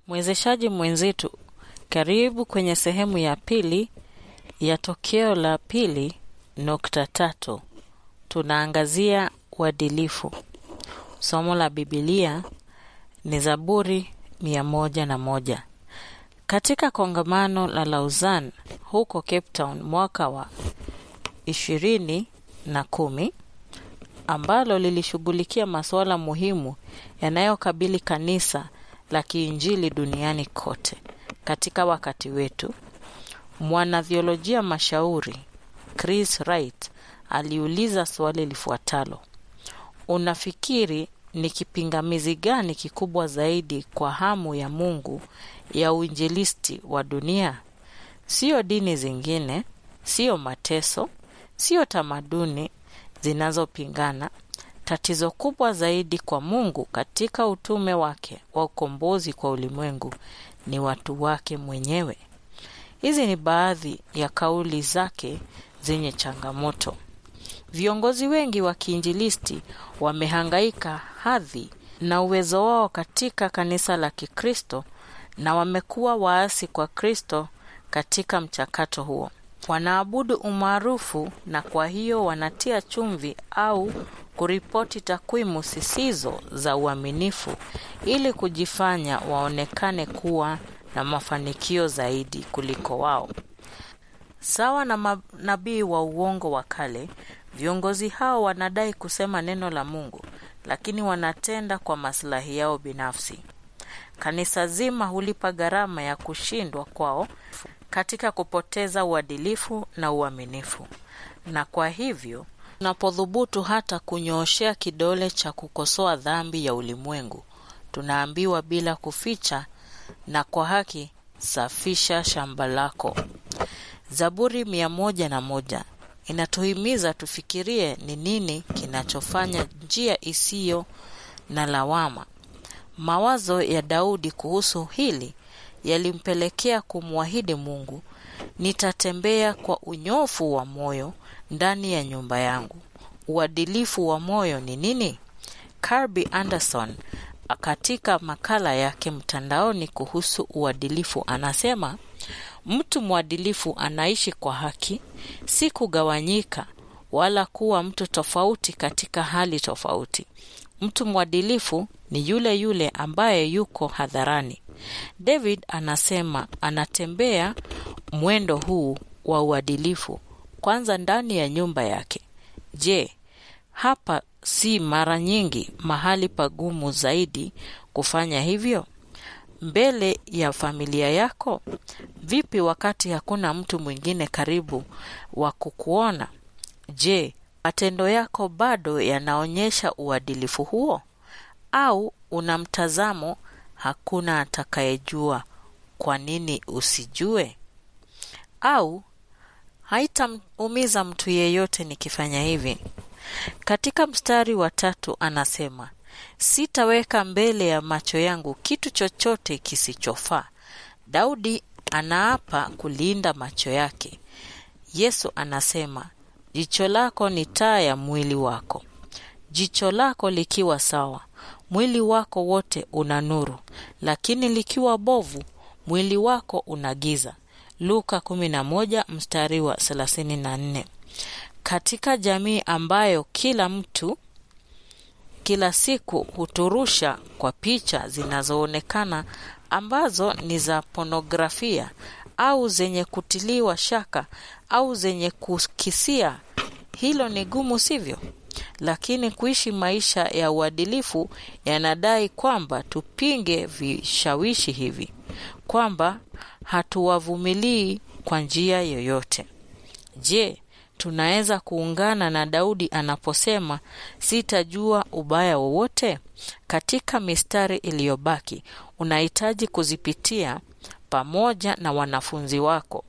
Mwezeshaji mwenzetu, karibu kwenye sehemu ya pili ya tokeo la pili nukta tatu. Tunaangazia uadilifu. Somo la Bibilia ni Zaburi mia moja na moja. Katika kongamano la Lausanne huko Cape Town mwaka wa ishirini na kumi ambalo lilishughulikia masuala muhimu yanayokabili kanisa la kiinjili duniani kote. Katika wakati wetu, mwanathiolojia mashauri Chris Wright aliuliza swali lifuatalo: unafikiri ni kipingamizi gani kikubwa zaidi kwa hamu ya Mungu ya uinjilisti wa dunia? Sio dini zingine, sio mateso, sio tamaduni zinazopingana. Tatizo kubwa zaidi kwa Mungu katika utume wake wa ukombozi kwa ulimwengu ni watu wake mwenyewe. Hizi ni baadhi ya kauli zake zenye changamoto. Viongozi wengi wa kiinjilisti wamehangaika hadhi na uwezo wao katika kanisa la Kikristo na wamekuwa waasi kwa Kristo katika mchakato huo. Wanaabudu umaarufu na kwa hiyo wanatia chumvi au kuripoti takwimu zisizo za uaminifu ili kujifanya waonekane kuwa na mafanikio zaidi kuliko wao. Sawa na manabii wa uongo wa kale, viongozi hao wanadai kusema neno la Mungu, lakini wanatenda kwa maslahi yao binafsi. Kanisa zima hulipa gharama ya kushindwa kwao katika kupoteza uadilifu na uaminifu. Na kwa hivyo tunapodhubutu hata kunyooshea kidole cha kukosoa dhambi ya ulimwengu, tunaambiwa bila kuficha na kwa haki, safisha shamba lako. Zaburi mia moja na moja inatuhimiza tufikirie ni nini kinachofanya njia isiyo na lawama. Mawazo ya Daudi kuhusu hili yalimpelekea kumwahidi Mungu, nitatembea kwa unyofu wa moyo ndani ya nyumba yangu. Uadilifu wa moyo ni nini? Kirby Anderson katika makala yake mtandaoni kuhusu uadilifu anasema, mtu mwadilifu anaishi kwa haki, si kugawanyika wala kuwa mtu tofauti katika hali tofauti. Mtu mwadilifu ni yule yule ambaye yuko hadharani. David anasema anatembea mwendo huu wa uadilifu kwanza ndani ya nyumba yake. Je, hapa si mara nyingi mahali pagumu zaidi kufanya hivyo? Mbele ya familia yako? Vipi wakati hakuna mtu mwingine karibu wa kukuona? Je, matendo yako bado yanaonyesha uadilifu huo, au una mtazamo hakuna atakayejua? Kwa nini usijue? Au haitaumiza mtu yeyote nikifanya hivi? Katika mstari wa tatu anasema, sitaweka mbele ya macho yangu kitu chochote kisichofaa. Daudi anaapa kulinda macho yake. Yesu anasema, jicho lako ni taa ya mwili wako. Jicho lako likiwa sawa, mwili wako wote una nuru, lakini likiwa bovu, mwili wako una giza. Luka 11 mstari wa 34. Katika jamii ambayo kila mtu kila siku huturusha kwa picha zinazoonekana ambazo ni za ponografia au zenye kutiliwa shaka au zenye kukisia, hilo ni gumu, sivyo? Lakini kuishi maisha ya uadilifu yanadai kwamba tupinge vishawishi hivi, kwamba hatuwavumilii kwa njia yoyote. Je, tunaweza kuungana na Daudi anaposema sitajua ubaya wowote? Katika mistari iliyobaki, unahitaji kuzipitia pamoja na wanafunzi wako.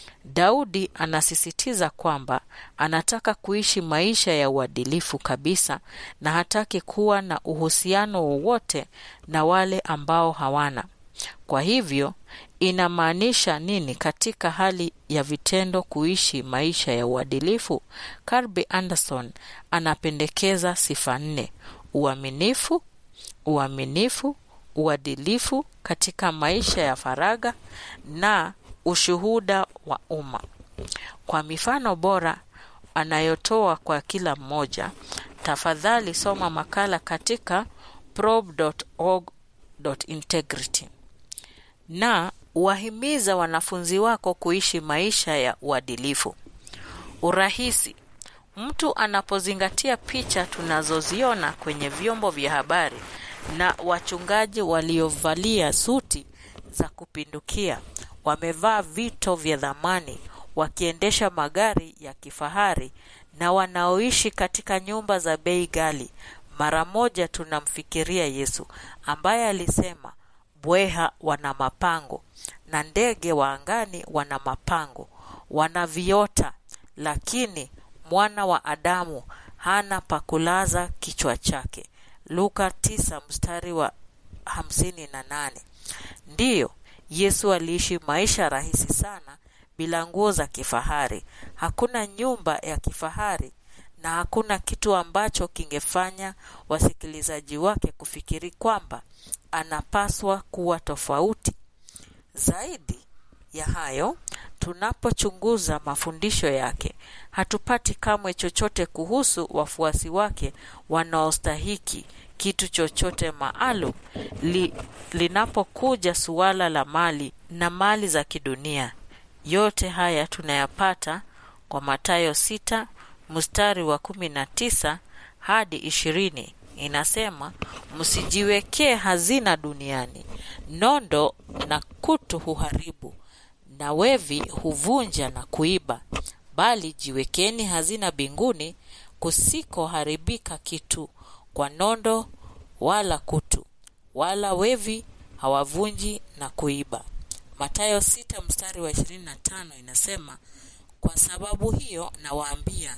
Daudi anasisitiza kwamba anataka kuishi maisha ya uadilifu kabisa na hataki kuwa na uhusiano wowote na wale ambao hawana. Kwa hivyo inamaanisha nini katika hali ya vitendo kuishi maisha ya uadilifu? Kirby Anderson anapendekeza sifa nne: uaminifu, uaminifu, uadilifu katika maisha ya faragha na ushuhuda wa umma. Kwa mifano bora anayotoa kwa kila mmoja, tafadhali soma makala katika probe.org.integrity na wahimiza wanafunzi wako kuishi maisha ya uadilifu. Urahisi. Mtu anapozingatia picha tunazoziona kwenye vyombo vya habari na wachungaji waliovalia suti za kupindukia, wamevaa vito vya dhamani, wakiendesha magari ya kifahari na wanaoishi katika nyumba za bei ghali, mara moja tunamfikiria Yesu ambaye alisema, bweha wana mapango na ndege wa angani wana mapango, wana viota, lakini mwana wa Adamu hana pa kulaza kichwa chake. Luka 9 mstari wa 58. Ndiyo, Yesu aliishi maisha rahisi sana bila nguo za kifahari. Hakuna nyumba ya kifahari na hakuna kitu ambacho kingefanya wasikilizaji wake kufikiri kwamba anapaswa kuwa tofauti. Zaidi ya hayo, tunapochunguza mafundisho yake, hatupati kamwe chochote kuhusu wafuasi wake wanaostahiki kitu chochote maalum li, linapokuja suala la mali na mali za kidunia. Yote haya tunayapata kwa Mathayo sita mstari wa kumi na tisa hadi ishirini inasema, msijiwekee hazina duniani, nondo na kutu huharibu na wevi huvunja na kuiba, bali jiwekeni hazina mbinguni, kusikoharibika kitu kwa nondo wala kutu, wala wevi hawavunji na kuiba. Mathayo sita mstari wa 25 inasema, kwa sababu hiyo nawaambia,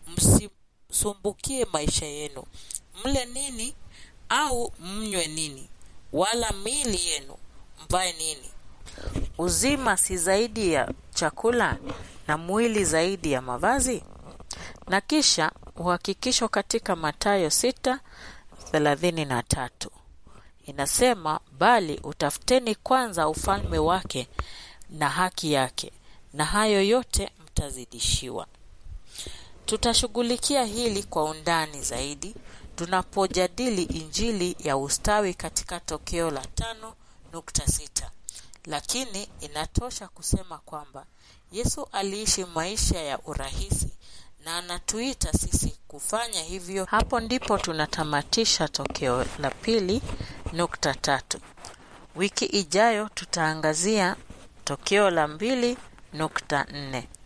msisumbukie maisha yenu, mle nini au mnywe nini, wala miili yenu mvae nini. Uzima si zaidi ya chakula, na mwili zaidi ya mavazi? Na kisha uhakikisho katika Mathayo sita thelathini na tatu inasema, bali utafuteni kwanza ufalme wake na haki yake, na hayo yote mtazidishiwa. Tutashughulikia hili kwa undani zaidi tunapojadili Injili ya ustawi katika tokeo la tano nukta sita lakini inatosha kusema kwamba Yesu aliishi maisha ya urahisi na anatuita sisi kufanya hivyo. Hapo ndipo tunatamatisha tokeo la pili nukta tatu. Wiki ijayo tutaangazia tokeo la mbili nukta nne.